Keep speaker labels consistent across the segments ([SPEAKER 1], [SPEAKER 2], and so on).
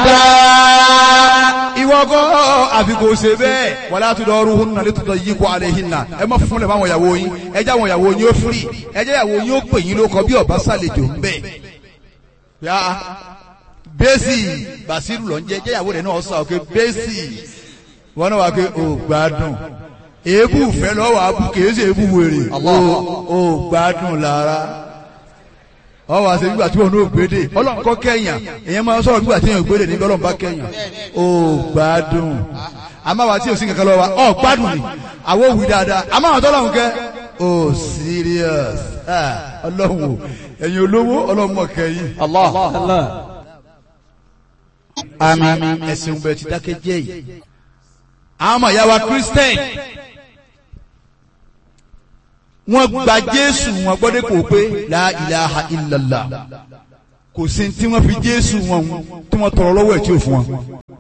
[SPEAKER 1] ìwọ kọ́ àfi kò ṣe bẹ́ẹ̀ wàlá àtúndọ̀ọ́rù hún nàlẹ́ tó yí kó alẹ́ yìí nà ẹ má fúnlẹ̀ fáwọn ìyàwó yín ẹ jẹ́ àwọn ìyàwó yín ó firi ẹ jẹ́ ìyàwó yín ó pè yín lóko bí ọba sàlejò ń bẹ̀. yá bẹ́sì bàṣírù lọ ń jẹ́ jẹ́ ìyàwó rẹ̀ náà sọ pé bẹ́sì wọn náà wà pé ò gbádùn èébù fẹ́ lọ́wọ́ abú kìí ṣe èébù wèrè ò gbádùn lára ọwọ́ àti nígbà tí wọn ò gbédè ọlọ́run kọ́ kẹ́yàn èèyàn máa ń sọ̀rọ̀ nígbà tí èèyàn ò gbédè nígbà ọlọ́run bá kẹ́yàn ó gbádùn àmọ́ àwa tí ò sí kankan lọ́wọ́ wa ọ̀ gbádùn ni àwọn òwì dáadáa àmọ́ àwọn tọ́lọ́run kẹ́ ó serious Ah, ọlọ́run o ẹ̀yin olówó ọlọ́run mọ̀ kẹ́yìn
[SPEAKER 2] Allah.
[SPEAKER 1] àmín ẹ̀sìn bẹ̀rẹ̀ ti dákẹ́ jẹ́ yìí àwọn ọmọ ìyá wa Christian wọ́n gba Jésù wọn gbọ́dọ̀ kò pé la ilaha illallah kò sí tí wọ́n fi Jésù wọn tí wọ́n tọrọ lọ́wọ́ ẹ̀ tí ò fún wọn.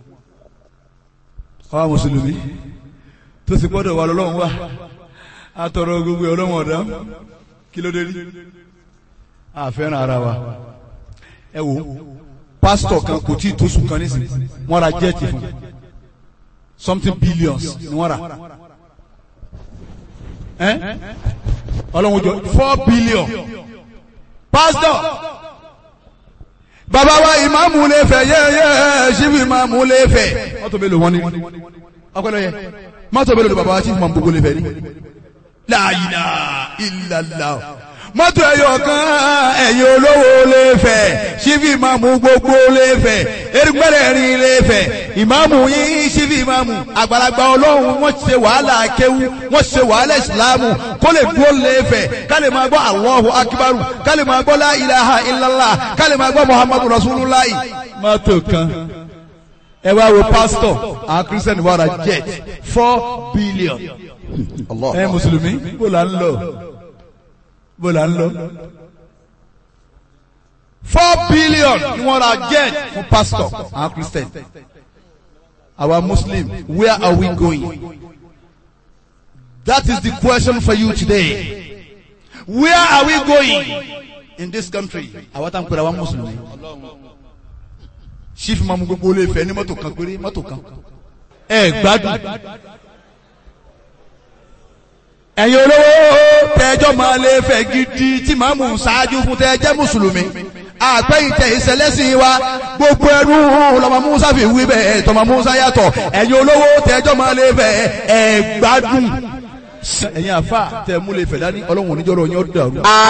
[SPEAKER 1] àwa mùsùlùmí tó sì gbọ́dọ̀ wà lọ́wọ́ wa a tọrọ gbogbo ẹ̀ ọlọ́wọ́ ọ̀dá kí ló dé rí a fẹ́ràn ara wa ẹ wo pásítọ̀ kan kò tí ì tó sùn kan nísìnyí wọ́n ra jẹ́ẹ̀tì fún something billions ni wọ́n rà ẹ́ ọlọ́run jọ four billion pastor bàbá wa ìmáàmù lè fẹ́ yẹ́yẹ́ ṣíbi ìmáàmù lè fẹ́ mọ́tò mélòó wọn ni ọpẹlẹ yẹ mọ́tò mélòó ni bàbá wa ṣíbi ìmáàmù gbogbo lè fẹ́ ni la ilaha illallah mọ́tò ẹ̀yọ̀ kan ẹ̀yin olówó lè fẹ́ ṣíbi ìmáàmù gbogbo lè fẹ́ erigbẹ́rẹ́ rin lè fẹ́ ìmáàmù yín ṣíbi ìmáàmù àgbàlagbà ọlọ́run wọ́n ṣe wàhálà akéwú wọ́n ṣe wàhálà ìsìláàmù kó lè dúró lè fẹ́ ká lè máa gbọ́ Allahu akibaru ká lè máa gbọ́ la ilaha illallah ká lè máa gbọ́ muhammadu rasulullah. mọ́tò kan ẹ wá wo pásítọ̀ àwọn kírísítẹ́nì wàrà jet four billion
[SPEAKER 2] Allah.
[SPEAKER 1] ẹ mùsùlùmí bó la ń lọ bó la ń lọ. four billion ni wọ́n ra jet fún pastor àwọn christian our muslim where are we going that is the question for you today where are we going in this country àwọn tá n pèrè àwọn mùsùlùmí chief mamu gbogbo olè fẹ́ ní mọ́tò kan péré mọ́tò kan ẹ gbádùn ẹ̀yin olówó tẹ́jọ́ máa lè fẹ́ gidi tí màmú ṣáájú fún tẹ́jẹ́ mùsùlùmí àpẹ́yìntẹ̀ ìṣẹ̀lẹ́sìn wa gbogbo ẹrú lọ́mọ musa fi wí bẹ́ẹ̀ tọmọ musa yàtọ̀ ẹ̀yin olówó tẹ́jọ́ máa lè fẹ́ ẹ̀ gbádùn ẹ̀yin àfa tẹ́ mú lè fẹ́ dání ọlọ́run oníjọ́rọ̀ yín ó dàrú.